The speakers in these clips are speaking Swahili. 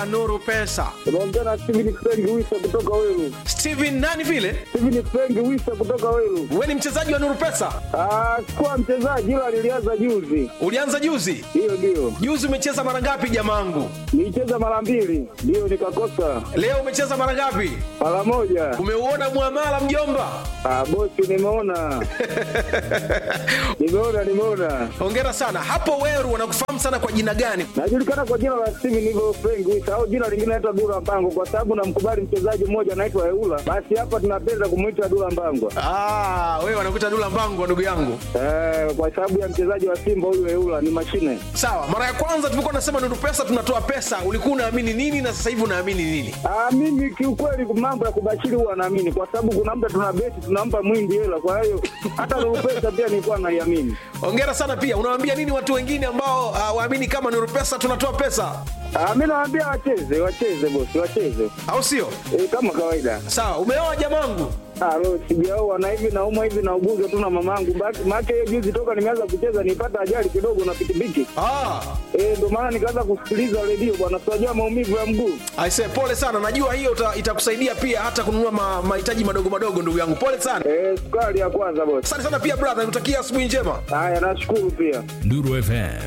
Nuru Pesa. Unaongea na Steven Frank Wisa kutoka Weru. Steven nani vile? Steven Frank Wisa kutoka Weru. Wewe ni mchezaji wa Nuru Pesa? Ah, sikuwa mchezaji ila nilianza juzi. Ulianza juzi? Hiyo ndio. Juzi umecheza mara ngapi jamangu? Nilicheza mara mbili, ndio nikakosa. Leo umecheza mara ngapi? Mara moja. Umeuona muamala mjomba? Ah, bosi nimeona. nimeona, nimeona. Hongera sana. Hapo Weru wanakufahamu sana kwa jina gani? Najulikana kwa jina la Steven hivyo Frank Wisa au jina lingine naitwa Dula Mbango kwa sababu namkubali mchezaji mmoja anaitwa Eula. Basi hapa tunapenda kumuita Dula Mbango. Ah, wewe wanakuita Dula Mbangu ndugu yangu. Eh, kwa sababu ya mchezaji wa Simba huyu Eula ni mashine. Sawa, mara ya kwanza tulikuwa tunasema Nuru Pesa tunatoa pesa, ulikuwa unaamini nini na sasa hivi unaamini nini? Ah, mimi kiukweli mambo ya kubashiri huwa naamini kwa sababu kuna muda tuna beti tunampa mwingi hela, kwa hiyo hata Nuru Pesa pia nilikuwa naiamini. Hongera sana pia. Unawaambia nini watu wengine ambao uh, waamini kama Nuru Pesa tunatoa pesa? Ah, mimi nawaambia wacheze, wacheze bosi, wacheze. Au sio? E, kama kawaida. Sawa, umeoa jamangu? Ah, leo sijaoa na hivi naumwa hivi na uguze tu na mamangu. Maana hiyo juzi toka nimeanza kucheza nipata ajali kidogo na pikipiki. Ah, Eh, ndio maana nikaanza kusikiliza redio bwana, sijajua maumivu ya mguu. aise, pole sana. Najua hiyo uta- itakusaidia pia hata kununua ma- mahitaji madogo madogo, ndugu yangu. Pole sana. Eh, sukari ya kwanza bosi. Asante sana pia brother, nikutakia asubuhi njema. Haya, nashukuru pia. Nuru FM.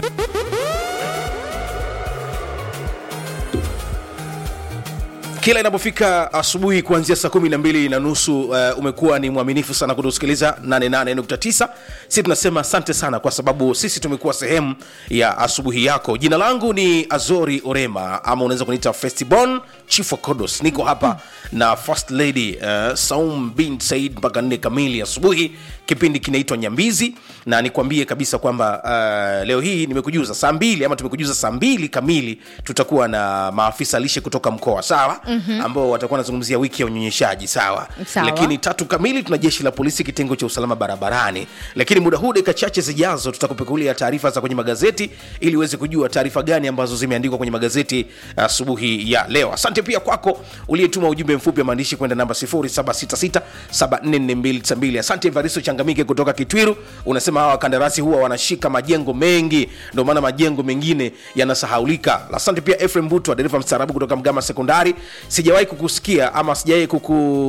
kila inapofika asubuhi kuanzia saa kumi na mbili na nusu uh, umekuwa ni mwaminifu sana kutusikiliza 88.9 si tunasema asante sana kwa sababu sisi tumekuwa sehemu ya asubuhi yako jina langu ni azori orema ama unaweza kuniita festibon chief of kodos niko hapa na first lady uh, saum bin said mpaka nne kamili asubuhi kipindi kinaitwa nyambizi na nikwambie kabisa kwamba uh, leo hii nimekujuza saa mbili ama tumekujuza saa mbili kamili tutakuwa na maafisa lishe kutoka mkoa sawa mm-hmm. ambao watakuwa wanazungumzia wiki ya unyonyeshaji sawa Sawa. lakini tatu kamili tuna jeshi la polisi kitengo cha usalama barabarani lakini muda huu dakika chache zijazo tutakupekulia taarifa za kwenye magazeti ili uweze kujua taarifa gani ambazo zimeandikwa kwenye magazeti asubuhi ya leo asante pia kwako uliyetuma ujumbe mfupi wa maandishi kwenda namba 0766744292 asante evaristo changamike kutoka kitwiru unasema hawa wakandarasi huwa wanashika majengo mengi ndio maana majengo mengine yanasahaulika asante pia efrem butwa dereva mstaarabu kutoka mgama sekondari sijawahi kukusikia ama sijawahi kuku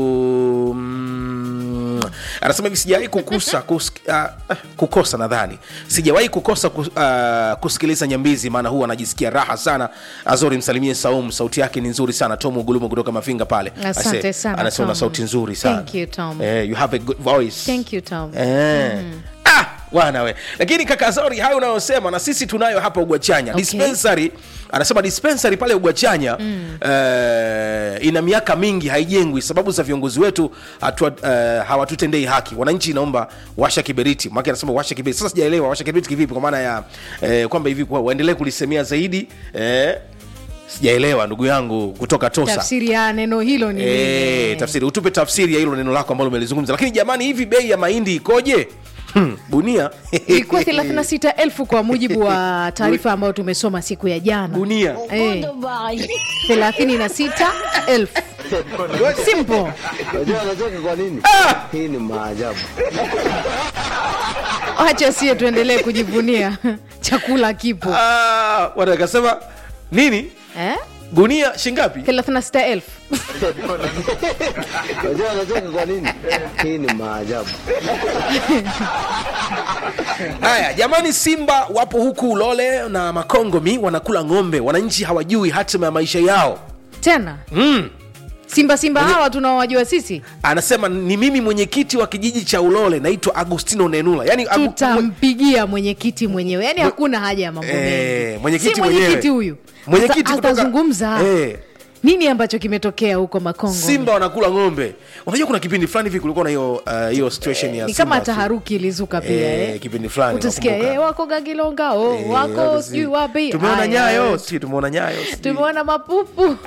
mm, anasema hivi sijawahi kukusa kus, uh, kukosa nadhani sijawahi kukosa kus, uh, kusikiliza nyambizi maana huwa anajisikia raha sana azori msalimie saum sauti yake ni nzuri sana tom ugulumu kutoka mafinga pale Asante Ase- sana, anasema una Tom. sauti nzuri sana Thank you, Tom. eh, you have a good voice Thank you, Tom. Eh. Ah, bwana we lakini kaka zori hayo unayosema na sisi tunayo hapa ugwachanya Okay. dispensary anasema dispensary pale ugwachanya mm. eh, ina miaka mingi haijengwi sababu za viongozi wetu hatua, eh, hawatutendei haki wananchi inaomba washa kiberiti maki anasema washa kiberiti sasa sijaelewa washa kiberiti kivipi kwa maana ya eh, kwamba hivi kwa- waendelee kulisemea zaidi eh, sijaelewa ndugu yangu kutoka tosa tafsiri ya neno hilo ni Eh, nini? tafsiri utupe tafsiri ya hilo neno lako ambalo umelizungumza lakini jamani hivi bei ya mahindi ikoje hmm, gunia ilikuwa 36000 kwa mujibu wa taarifa ambayo tumesoma siku ya jana gunia Eh, 36000 simple Unajua anacheka kwa nini? Hii ni maajabu. wacha sie tuendelee kujivunia chakula kipo Ah, watakasema nini eh? gunia shingapi 36000 Unajua anacheka kwa nini? Hii ni maajabu. haya jamani simba wapo huku ulole na makongomi wanakula ng'ombe wananchi hawajui hatima ya maisha yao tena mm. simba simba hawa tunaowajua sisi anasema ni mimi mwenyekiti wa kijiji cha ulole naitwa agustino nenula yani Agu- tutampigia mwenyekiti mwenyewe yaani hakuna haja ya mambo Eh, mengi mwenyekiti si mwenyekiti mwenyewe. huyu Mwenyekiti Ata- kutoka- atazungumza Eh. nini ambacho kimetokea huko makongo simba wanakula ng'ombe unajua kuna kipindi fulani hivi kulikuwa na hiyo uh, hiyo situation ya ni kama Simba- taharuki ilizuka pia Eh, eh. kipindi fulani utasikia nakumbuka. eh, wako gagilonga oh, Eh, wako wako sijui si- wapi tumeona Aya, nyayo si tumeona nyayo sijui. tumeona mapupu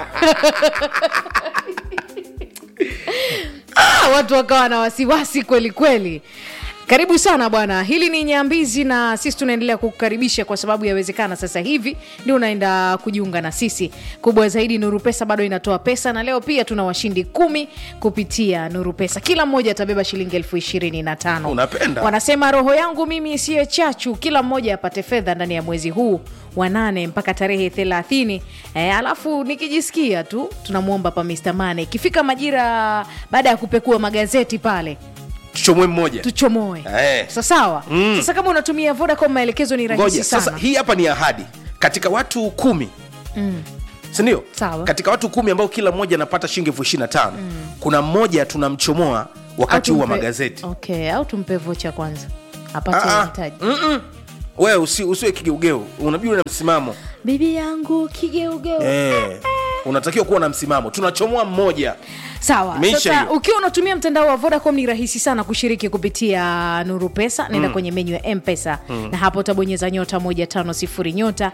ah, watu wakawa na wasiwasi kweli kweli karibu sana bwana hili ni nyambizi na sisi tunaendelea kukukaribisha kwa sababu yawezekana sasa hivi ndio unaenda kujiunga na sisi kubwa zaidi nuru pesa bado inatoa pesa na leo pia tuna washindi kumi kupitia nuru pesa kila mmoja atabeba shilingi elfu ishirini na tano Unapenda. wanasema roho yangu mimi isiyo chachu kila mmoja apate fedha ndani ya mwezi huu wa nane mpaka tarehe thelathini e, alafu nikijisikia tu tunamwomba pa Mr. Mane ikifika majira baada ya kupekua magazeti pale tuchomwe mmoja tuchomoe Eh. Sa- sawa Mm. sasa kama unatumia vodacom maelekezo ni rahisi ngoja sana sasa hii hapa ni ahadi katika watu kumi Mm. sindio Sawa. katika watu kumi ambao kila mmoja anapata shilingi elfu ishiri na tano kuna mmoja tunamchomoa wakati Au huu wa tumpe- magazeti okay au tumpe vocha kwanza apate Ah, ah. mahitaji Mm-mm. wewe usi, usiwe kigeugeu unabidi uwe na msimamo bibi yangu kigeugeu eh, unatakiwa kuwa na msimamo tunachomoa mmoja sawa Imeisha sasa hiyo. ukiwa unatumia mtandao wa vodacom ni rahisi sana kushiriki kupitia nuru pesa nenda kwenye menyu ya mpesa na hapo utabonyeza nyota 150 nyota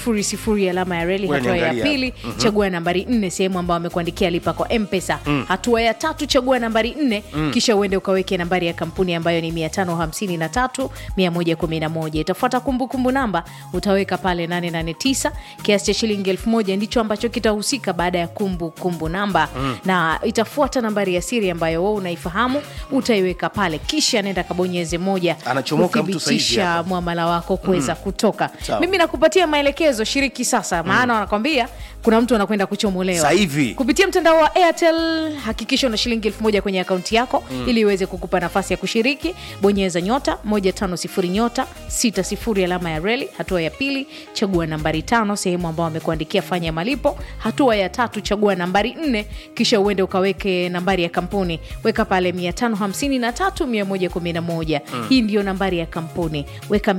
00 alama ya reli Wewe hatua ya niangalia. pili chagua nambari 4 sehemu ambayo amekuandikia lipa kwa mpesa hatua ya tatu chagua nambari 4 kisha uende ukaweke nambari ya kampuni ambayo ni 553 111 itafuata kumbukumbu namba utaweka pale 889 kiasi cha shilingi 1000 ndicho ambacho kitahusika baada ya kumbukumbu kumbu namba na itafuata nambari ya siri ambayo wewe unaifahamu utaiweka pale kisha nenda kabonyeze moja Anachomoka mtu saizi kuthibitisha hapa. mwamala wako kuweza kutoka Sawa. mimi nakupatia maelekezo shiriki sasa maana wanakwambia kuna mtu anakwenda kuchomolewa Sasa hivi. kupitia mtandao wa airtel hakikisha una shilingi elfu moja kwenye akaunti yako ili iweze kukupa nafasi ya kushiriki bonyeza nyota 150 nyota 60 alama ya reli hatua ya pili chagua nambari tano sehemu ambao amekuandikia fanya malipo hatua ya tatu chagua nambari nne kisha uende ukaweke nambari ya kampuni weka pale 553 111 hii ndiyo nambari ya kampuni weka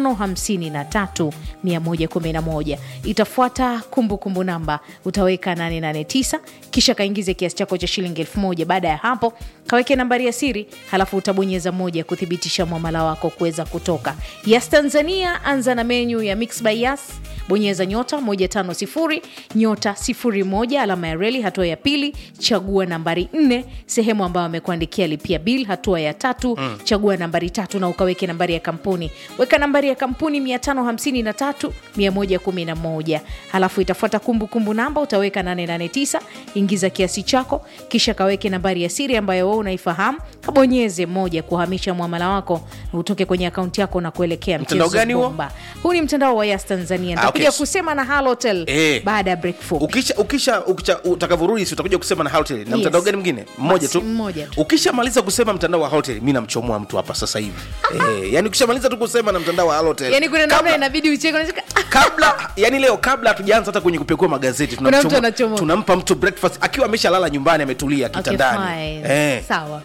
553 111 itafuata kumbukumbu namba utaweka 889 kisha kaingize kiasi chako cha shilingi 1000 baada ya hapo kaweke nambari ya siri halafu utabonyeza moja kuthibitisha mwamala wako kuweza kutoka yas tanzania anza na menyu ya mix by yas bonyeza nyota 150 nyota 01 alama ya reli hatua ya pili chagua nambari 4 sehemu ambayo amekuandikia lipia bil hatua ya tatu chagua nambari tatu na ukaweke nambari ya kampuni weka nambari ya kampuni 553 111 halafu itafuata kumbukumbu namba utaweka 889 ingiza kiasi chako kisha kaweke nambari ya siri ambayo wewe unaifahamu kabonyeze moja kuhamisha mwamala wako utoke kwenye akaunti yako na kuelekea Mtandao mchezo gani huo? bomba huu ni mtandao wa yas tanzania nitakuja okay. kusema na halotel Eh. baada ya break fupi ukisha ukisha, ukisha utakavyorudi si utakuja kusema na hotel na Yes. mtandao gani mwingine mmoja Basi, tu mmoja tu. ukishamaliza kusema mtandao wa hotel mi namchomoa mtu hapa sasa hivi eh, yani ukishamaliza tu kusema na mtandao wa hotel yani kuna namna kabla, inabidi ucheke unacheka, "Ah, kabla yani leo kabla hatujaanza hata kwenye kupekua magazeti Kuna mtu tunamchomoa- anachomoa. tunampa mtu breakfast akiwa ameshalala nyumbani ametulia okay, kitandani fine. eh. sawa